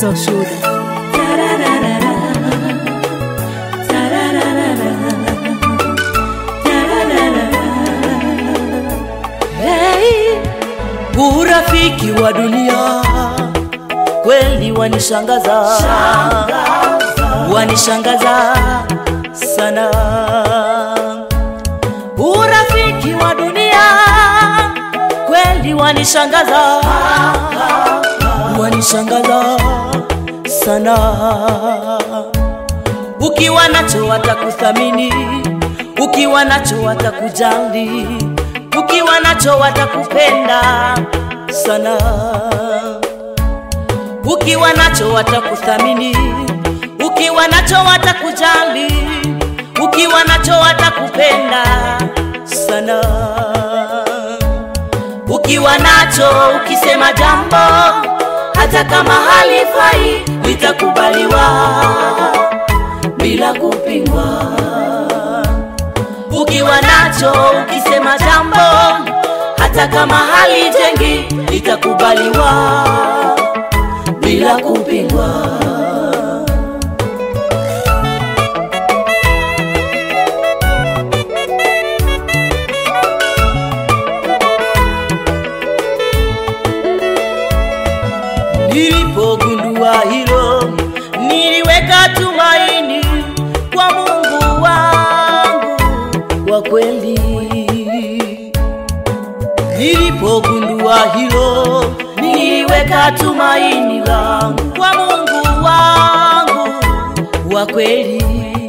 za ushuhuda. Hey, urafiki wa dunia kweli wanishangaza, wanishangaza sana. Urafiki wa dunia kweli wanishangaza, wanishangaza sana. Ukiwa nacho watakuthamini, ukiwa nacho watakujali, ukiwa nacho watakupenda sana. Ukiwa nacho watakuthamini, ukiwa nacho watakujali, ukiwa nacho watakupenda sana. Ukiwa nacho ukisema jambo hata kama halifai litakubaliwa bila kupingwa. Ukiwa nacho ukisema jambo hata kama halijengi litakubaliwa bila kupingwa. Nilipogundua hilo, niliweka tumaini kwa Mungu wangu wa kweli. Nilipogundua hilo, niliweka tumaini langu kwa Mungu wangu wa kweli,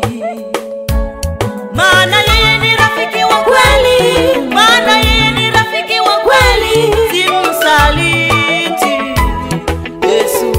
maana yeye ni rafiki wa kweli, maana yeye ni rafiki wa kweli, simsaliti Yesu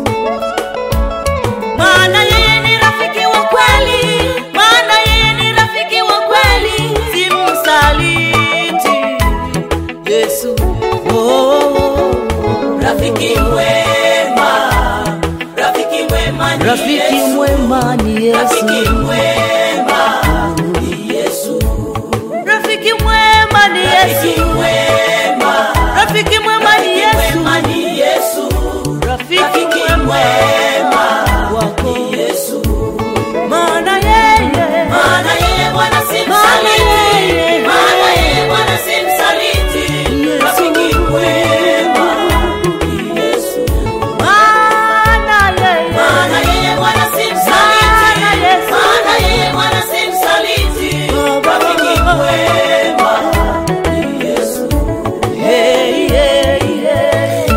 maana yeye ni rafiki wa kweli, maana yeye ni rafiki wa kweli, simsaliti Yesu. Oh, Rafiki mwema, rafiki mwema ni rafiki Yesu. mwema ni Rafiki Yesu, mwema ni Yesu. rafiki mwema ni Rafiki Yesu, mwema, rafiki mwema ni rafiki Yesu, mwema ni Yesu. rafiki Rafiki mwema mwema wako, ni Yesu. maana yeye Maana yeye Bwana si Maana yeye- msaliti, maana yeye Bwana si msaliti. Yesu. Rafiki mwema ni Yesu. maana yeye Maana yeye Bwana si Maana msaliti, Yesu. maana yeye Bwana si msaliti. Baba. Rafiki mwema ni Yesu. Hey, hey, hey.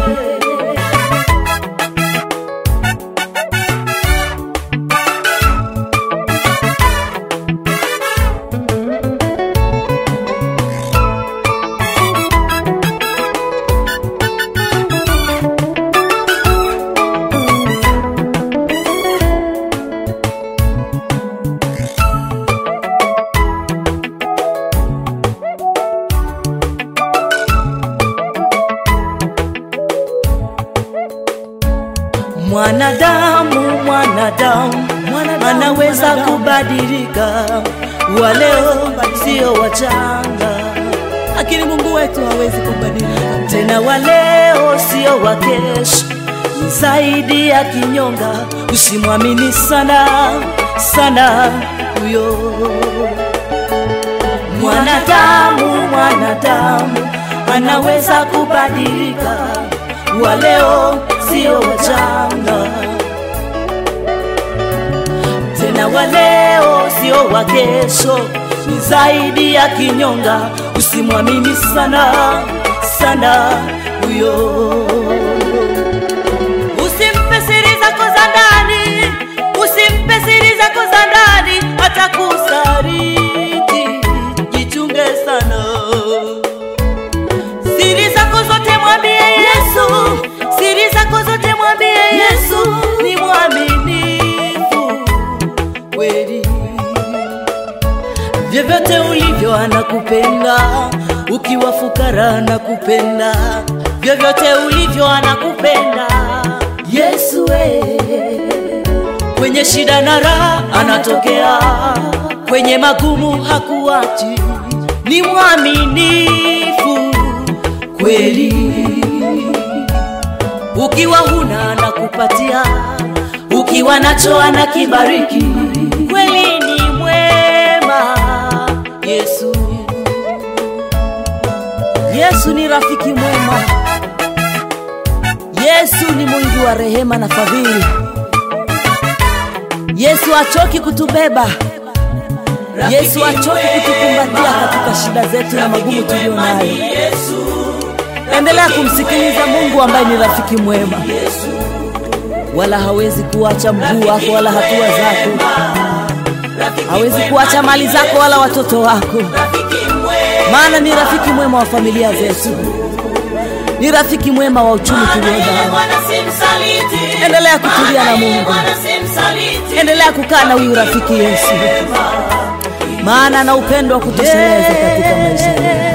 Mwanadamu, mwanadamu anaweza kubadilika, wa leo sio wachanga, Lakini Mungu wetu hawezi kubadilika. tena wa leo sio wa kesho, ni zaidi ya kinyonga. Usimwamini sana sana huyo mwanadamu. Mwanadamu anaweza kubadilika, wa leo sio wachanga tena wa leo sio wa kesho, ni zaidi ya kinyonga. Usimwamini sana sana huyo, usimpe siri zako za ndani, usimpe siri zako za ndani, atakusaliti. Jichunge sana siri zako zote mwambie Yesu, siri zako zote mwambie Yesu, ni mwaminifu kweli. Vyovyote ulivyo anakupenda, ukiwa fukara anakupenda, vyovyote ulivyo anakupenda Yesu we. Kwenye shida na raha anatokea, kwenye magumu hakuachi, ni mwaminifu kweli. Ukiwa huna anakupa kupatia, ukiwa nacho anakibariki. Kweli ni mwema Yesu. Yesu ni rafiki mwema. Yesu ni mwingi wa rehema na fadhili. Yesu achoki kutubeba. Yesu achoki kutukumbatia katika shida zetu na magumu tulio nayo. Endelea kumsikiliza Mungu ambaye ni rafiki mwema, wala hawezi kuacha mguu wako wala hatua zako, hawezi kuacha mali zako wala watoto wako, maana ni rafiki mwema wa familia zetu, ni rafiki mwema wa uchumi tulio nao. Endelea kutulia na Mungu, endelea kukaa na huyu rafiki Yesu, maana ana upendo wa kutosheleza katika maisha yetu.